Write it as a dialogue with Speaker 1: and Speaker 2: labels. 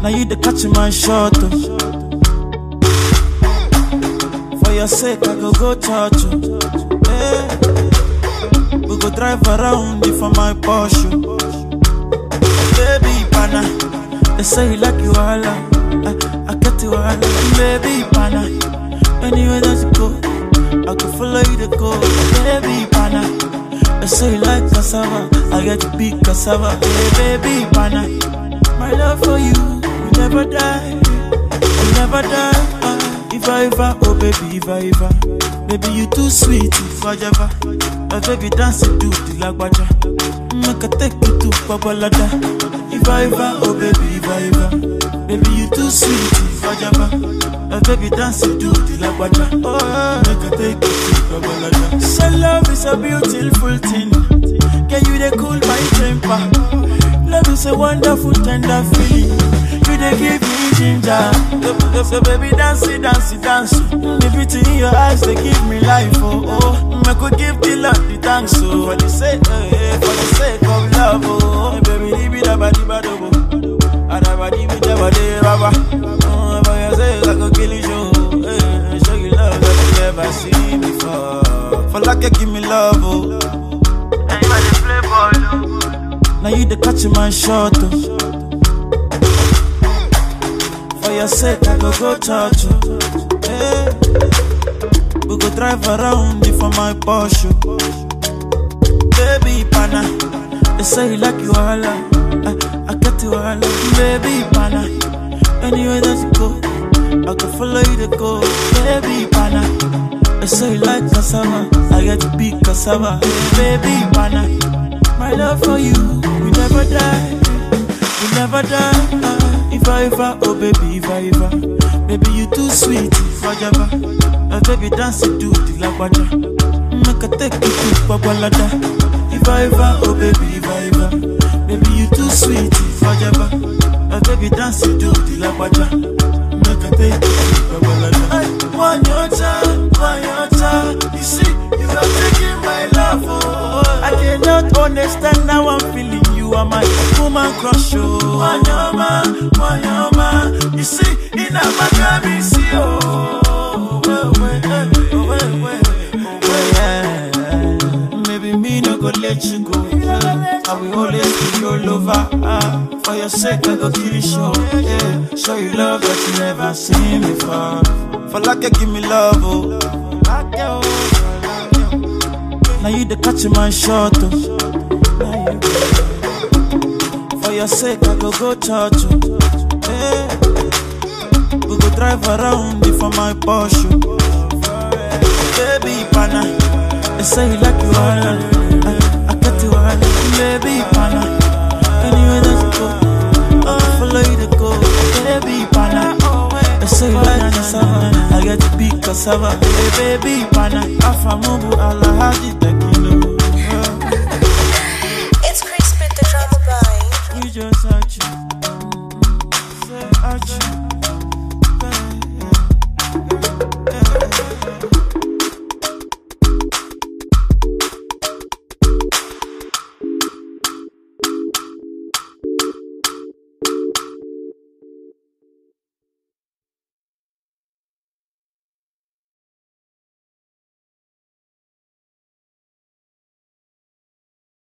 Speaker 1: Now you the catch my shot. Oh. For your sake, I go go church. Oh. Hey. We go drive around you for my Porsche. Baby, pana. They say you like you all. I, I get you all. Baby, pana. Anywhere that you go, I can follow you to go. Baby, pana. They say you like cassava. I get to big cassava. Hey, baby, pana. My love for you will never die. Will never die. Ah, if I ever, oh baby, if I ever. Baby, you too sweet, if I ever. My baby dance to the lagwaja. Make I take you to Babalada. If I ever, oh baby, if I ever. Baby, you too sweet, if I ever. My baby dance to the lagwaja. Oh, make I take you to Babalada. So love is a beautiful thing. Can you they cool my temper? Love is a wonderful, tender feeling. You they give me ginger. So, so baby, dance it, dance it, dance. The beauty in your eyes, they give me life. Oh, oh. I could give the Lord the thanks. Oh, for the sake, eh, eh, for the sake of love. Oh, baby, leave it about the bad. Oh, Adabadi with the body, baba. Oh, for your sake, I could kill you. Show, eh, show you love that you never seen before. For like you give me love. Oh. Now you the catch my shot. Oh. For your sake, I go go church. Oh. Hey. We go drive around you for my Porsche. Baby pana, they say you like you all. I, I get you all. Baby pana, anywhere that you go, I can follow you to go. Baby pana, they say you like cassava. I get to big cassava. Baby pana. My love for you will never die, will never die. Ah, if I ever, oh baby, if I ever, baby you too sweet, if I ever, uh, baby dance to the lagwaja, make I take you to Babalada. If I ever, oh baby, if I ever, baby you too sweet, if I ever, uh, baby dance to the lagwaja, make I take you to Babalada. One your time, one your time, you see, you are taking my love, oh. I cannot understand how I'm feeling. You are my woman crush, oh. Wanyama, wanyama. You see, in a magabi, see, oh. Well, well, eh, oh, well, well, oh, well, yeah. Maybe me no go let you go. I will always be your lover. Ah, for your sake, I go kill you, show. Yeah, show you love that you never seen before. For like you give me love, oh. Like you, oh. Now you the catch my shot. Oh. Now you- For your sake, I go go church. Oh. Hey. We go drive around you for my Porsche. Baby pana, they say you like you all. I, I get you all. Baby pana, anywhere that you go, I follow you to go. Baby pana, they say you like cassava. I get to big cassava. Hey, baby pana, afamubu alahadi